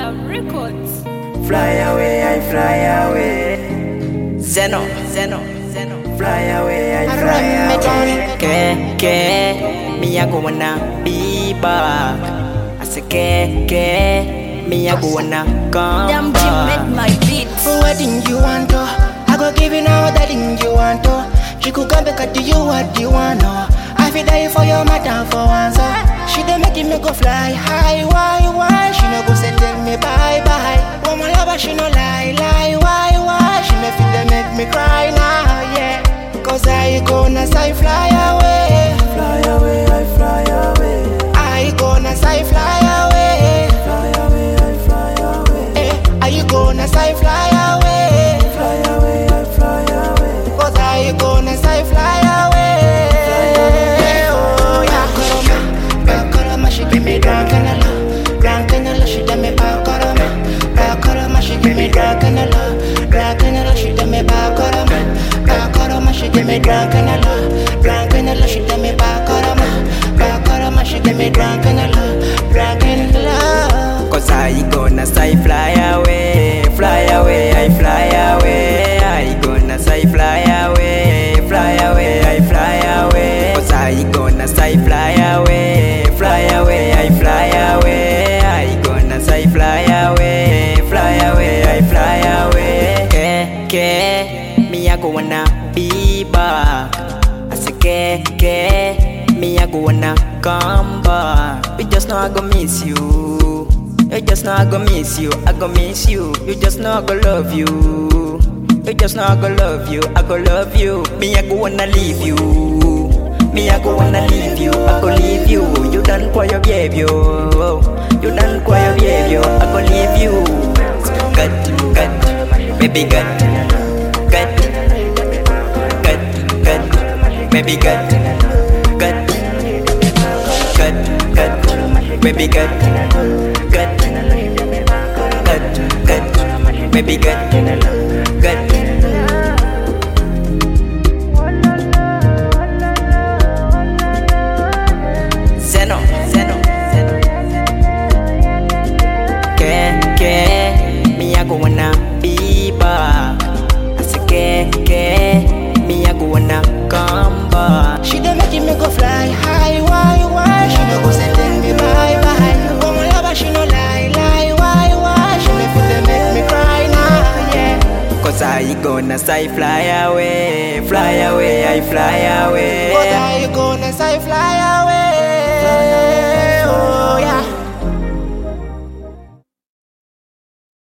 Love Records. Fly away, I fly away. Zeno, Zeno, Zeno. Fly away, I fly away. Que, que, me I go wanna be back. I say que, que, me I go wanna come Damn Jim back. made my beat. What thing you want to? I go give you now that thing you want to. She could come back to you what you want to. I feel die for your matter for once. uh. She dey make me go fly high, why, why? She no go say tell me bye bye. When my lover she no lie, lie, why, why? She may feel they make me cry now, yeah. Cause I gonna say fly away. Fly away, I fly away. I gonna say fly away. Fly away, I fly away. Eh, are you gonna say fly away? Fly away, I fly away. Cause I gonna say fly away. Oh yeah, Bakoroma, Bakoroma, she give me drunk and a love, drunk and a love, she done me Bakoroma, Bakoroma, she give me drunk and a love, drunk and a love, she done me Bakoroma, Bakoroma, she give me drunk and a love, drunk and a love, she done me Bakoroma, Bakoroma, she give me drunk and a love, drunk and a love. Cause I gonna say fly away, fly away, I fly away. I gonna say fly away, fly away, I fly away. Cause I gonna say fly away, fly away, I fly away. I gonna say fly away, fly away, I fly away. Que, que, me I go wanna be back. I say que, que, me I go wanna come back. We just know I go miss you. You just know I go miss you, I go miss you. You just know I go love you. You just know I go love you, I go love you. Me I go wanna leave you. Me I go wanna leave you, I go leave you. You done kwa your behavior. You done kwa your behavior, I go leave you. Gut, gut, baby gut, gut, gut, gut, baby gut, gut, gut, gut, baby gut, gut, gut, gut, baby gut, gut. Zeno, Zeno, Zeno. Que, que, me I go wanna be back. I say que, que, me I go wanna come back. She dey make me go fly high, why, why? She no go say tell me bye bye. Oh my lover, she no lie, lie, why, why? She make me make me cry now, yeah. Cause I gonna say fly away, fly away, I fly away. What are you gonna say, fly away?